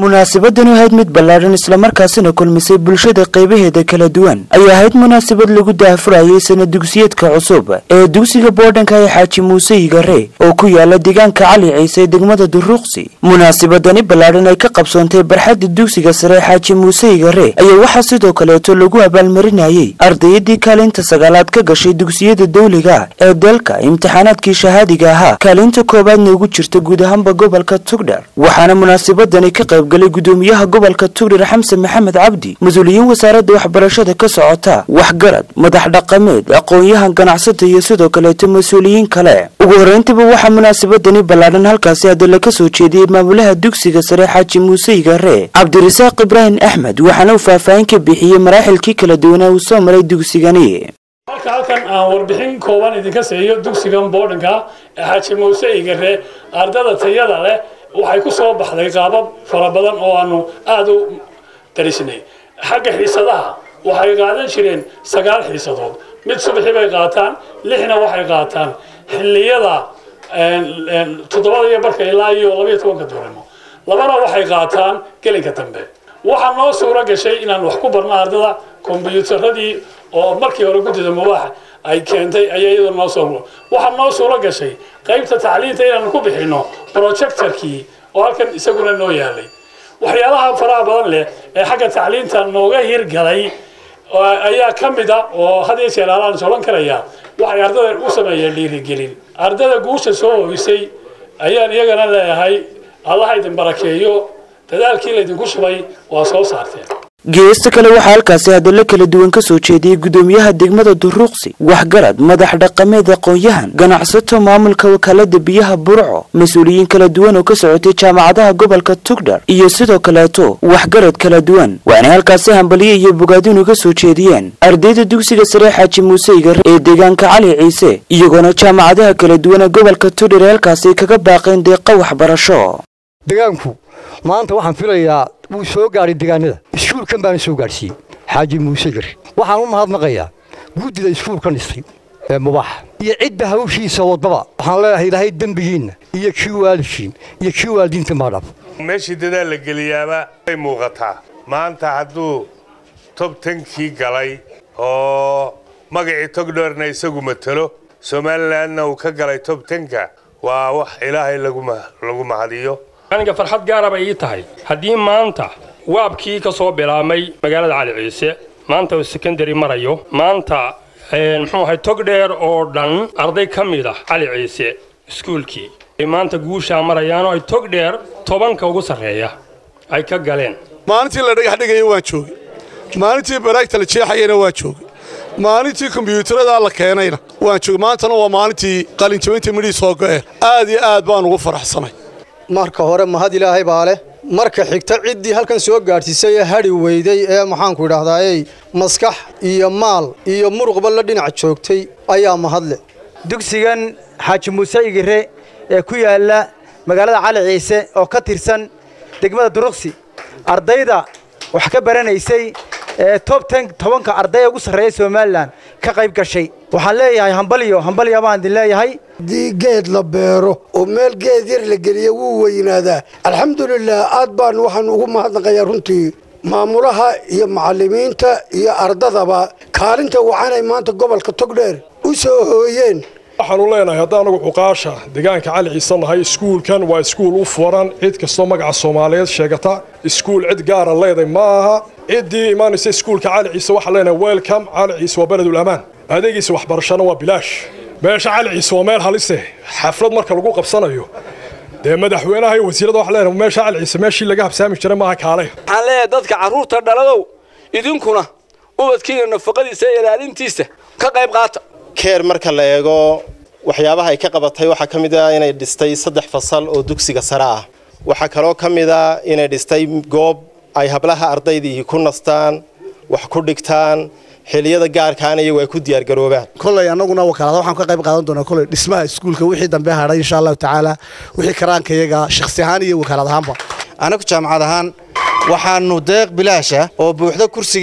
munaasabadani ahayd mid ballaadhan islamarkaasina kulmisay bulshada qaybaheeda kala duwan ayay ahayd munaasabad lagu daahfurayay sana dugsiyeedka cusub ee dugsiga boodhanka ee xaaji muuse yigare oo ku yaala deegaanka cali ciise ee degmada duruuqsi munaasabadani ballaadhan ay ka qabsoontay barxadda dugsiga sare ee xaaji muuse yigare ayaa waxaa sidoo kaleeto lagu abaalmarinayey ardayadii kaalinta sagaalaad ka gashay dugsiyada dawliga ee dalka imtixaanaadkii shahaadiga ahaa kaalinta koowaadna ugu jirta guud ahaanba gobolka tugdhar waxaana munaasabadani ka qaybgalay gudoomiyaha gobolka tugdhar xamse maxamed cabdi mas-uuliyiin wasaaradda waxbarashada ka socota waxgarad madax dhaqameed aqoon-yahan ganacsata iyo sidoo kaleeto mas-uuliyiin kale ugu horreyntiba waxaa munaasabadani ballaadhan halkaasi hadalla ka soo jeediyey maamulaha dugsiga sare xaaji muuse yigare cabdirasaaq ibraahim axmed waxaana uu faahfaahin ka bixiyey maraaxilkii kala duwanaa uu soo maray dugsigani halka halkan aan warbixin kooban idinka siiyo dugsigan boodhanka ee xaaji muuse igare ardada tayada leh waxay ku soo baxday qaabab fara badan oo aanu aada u darisnay xagga xiisadaha waxay qaadan jireen sagaal xiisadood mid subaxii bay qaataan lixna waxay qaataan xilliyada toddobada iyo barka ilaa iyo labaiyo tobanka duurnimo labana waxay qaataan gelinka dambe waxaa noo suuro gashay inaan wax ku barno ardada kombyuutaradii oo markii hore guddida mubaaxa ay keentay ayaa iyadoo noo soo waxaa noo suuro gashay qaybta tacliinta inaanu ku bixino projectorkii oo halkan isaguna noo yaalay waxyaalaha faraha badan leh ee xagga tacliinta nooga hirgalay ayaa ka mid a oo had iyo jeer alaan soban karaya waxay ardada u sameeyeen dhiirigelin ardada guusha soo hoysay ayaan iyagana leeyahay allaha idin barakeeyo dadaalkii laydinku shubay waa soo saarteen geesta kale waxaa halkaasi hadallo kala duwan ka soo jeediyey gudoomiyaha degmada duruuqsi waxgarad madax dhaqameed aqoon-yahan ganacsato maamulka wakaalada biyaha burco mas-uuliyiin kala duwan oo ka socotay jaamacadaha gobolka tugdhar iyo sidoo kaleeto waxgarad kala duwan waanay halkaasi hambalyo iyo bogaadin uga soo jeediyeen ardayda dugsiga sare xaaji muuse igare ee deegaanka cali ciise iyagoona jaamacadaha kala duwan ee gobolka tugdhar ee halkaasi kaga baaqeen deeqa waxbarasho degaanku maanta waxaan filayaa wuu soo gaadhay degaanada iskuulkan baana soo gaadhsiiyey xaaji muuse gari waxaan u mahadnaqayaa guddida iskuulkan dhistay ee mubaaxa iyo cidda hawshiisa wadaba waxaan leeyahay ilaahay dembigiinna iyo kii waalidkiin iyo kii waalidiinta maadhaaf meeshii dadaal la geliyaaba way muuqataa maanta hadduu tob tankii galay oo magacii togdhoorna isagu matelo somalilanna uu ka galay tob tanka waa wax ilaahay lagu mahadiyo aniga farxad gaara bay ii tahay haddii maanta waabkii ka soo bilaabmay magaalada cali ciise maanta uu sekondary marayo maanta muxuu ahay togdheer oo dhan arday ka mid ah cali ciise iskuulkii ay maanta guushaa marayaanoo ay togdheer tobanka ugu sarreeya ay ka galeen maalintii la dhagax dhigaya waan joogay maalintii baraagta la jeexayana waan joogay maalintii kombyuutarada la keenayna waan joogay maantana waa maalintii qalinjabinta midhii soo go'een aad iyo aad baan ugu faraxsanay marka hore mahad ilaahay baa leh marka xigta ciddii halkan soo gaadhsiisay ee hadhi weyday ee maxaanku idhaahdaayey maskax iyo maal iyo muruqba la dhinac joogtay ayaa mahadle dugsigan xaaji muuse igire ee ku yaalla magaalada cali ciise oo ka tirsan degmada duruqsi ardayda wax ka baranaysay ee tob ten tobanka ardaya ugu sarreeya somalilan ka qayb gashay waxaan leeyahay hambalyo hambalyo baan idin leeyahay haddii geed la beero oo meel geed yar la geliya wuu weynaadaa alxamdulilah aad baan waxaan ugu mahadnaqayaa runtii maamulaha iyo macallimiinta iyo ardadaba kaalinta wacanay maanta gobolka togdheer u soo hooyeen waxaanu leenahay haddaan anugu cuqaasha deegaanka cali ciise nahay iskuulkan waa iskuul u furan cid kastoo magaca soomaaliyeed sheegata iskuul cid gaara leeday ma aha ciddii imaanaysa iskuulka cali ciise waxaan leenahay welcome cali ciise waa beledul amaan adeegiisa waxbarashana waa bilaash meesha cali ciise waa meel halise xaflad marka lagu qabsanayo dee madaxweynaha iyo wasiirada waxaan leenahay meesha cali ciise meeshii laga habsaami jiray maaha kaale waxaan leeyahay dadka carruurta dhaladow idinkuna ubadkiina nafaqadiisa iyo ilaalintiisa ka qayb qaata keer marka la eego waxyaabaha ay ka qabatay waxaa ka mid ah inay dhistay saddex fasal oo dugsiga sare ah waxaa kaloo ka mid a inay dhistay goob ay hablaha ardaydii ku nastaan wax ku dhigtaan xiliyada gaarkaana iyagu ay ku diyaargaroobaan koley annaguna wakaalada waxaan ka qayb qaadan doonaa koley dhismaha iskuulka wixii dambe hadhay insha allahu tacaala wixii karaanka iyaga shakhsi ahaan iyo wakaalad ahaanba anagu jaamacad ahaan waxaanu deeq bilaasha oo buuxda kursigeeda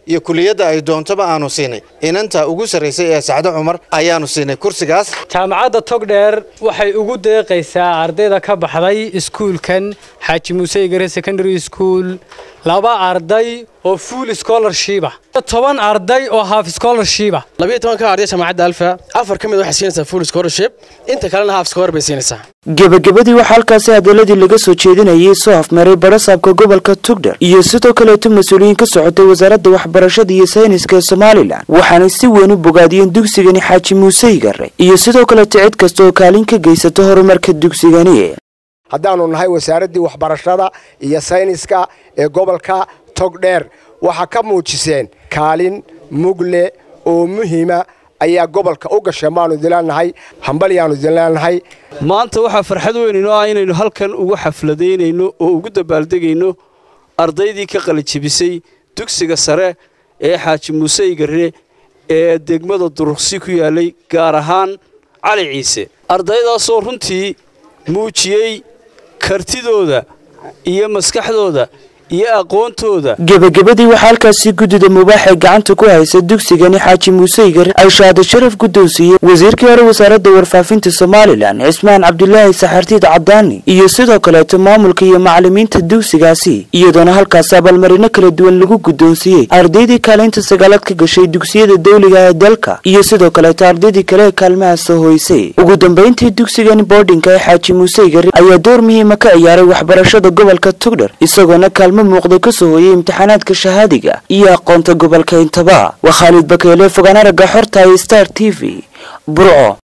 iyo kuliyadda ay doontaba aanu siinay inanta ugu sarraysay ee sacdo cumar ayaanu siinay kursigaas jaamacadda togdheer waxay ugu deeqaysaa ardayda ka baxday iskuulkan xaaji muuse igare secondary school laba arday oo full scholarshipa toban arday oo half scholarshipa labiyo toban ka arday jaamacadda alfa afar ka mid waxay siinaysaa full scholarship inta kalena half scholar bay siinaysaa gebagabadii waxaa halkaasi hadaladii laga soo jeedinayay soo afmaray barasaabka gobolka tugdher iyo sidoo kaleeto mas-uuliyiin ka socotay wasaaradda waxbarashada iyo sayniska ee somalilan waxaanay si weyn u bogaadiyeen dugsigani xaaji muuse igare iyo sidoo kaleeto cid kasta oo kaalin ka geysata horumarka dugsigani haddaannu nahay wasaaraddii waxbarashada iyo sayniska ee gobolka togdheer waxaa ka muujiseen kaalin mugle oo muhiima ayaa gobolka u gashay maanu idinleenahay hambalyaanu idinleenahay maanta waxaa farxad weyn inoo ah inaynu halkan ugu xafladaynayno oo ugu dabaaldegayno ardaydii ka qalijebisay dugsiga sare ee xaaji muuse igare ee degmada duruqsi ku yaalay gaar ahaan cali ciise ardaydaasoo runtii muujiyey kartidooda iyo maskaxdooda iyo aqoontooda gebagabadii waxaa halkaasi guddida mubaax ee gacanta ku haysa dugsigani xaaji muuse igare ay shahaado sharaf guddoonsiiyey wasiirkii hore wasaaradda warfaafinta somalilan cismaan cabdulaahi saxartiid cadaani iyo sidoo kaleeto maamulka iyo macalimiinta dugsigaasi iyadoona halkaasi abaalmarino kala duwan lagu guddoonsiiyey ardaydii kaalinta sagaalaad ka gashay dugsiyada dawliga ee dalka iyo sidoo kaleeto ardaydii kale ee kaalmaha soo hoysay ugu dambayntii dugsigani boardinka ee xaaji muuse igare ayaa door muhiima ka ciyaaray waxbarashada gobolka tugdher isagoona kaalmo muuqda ka soo hooyay imtixaanaadka shahaadiga iyo aqoonta gobolka intaba waa khaalid bakeele fogaan aragga xorta star t v burco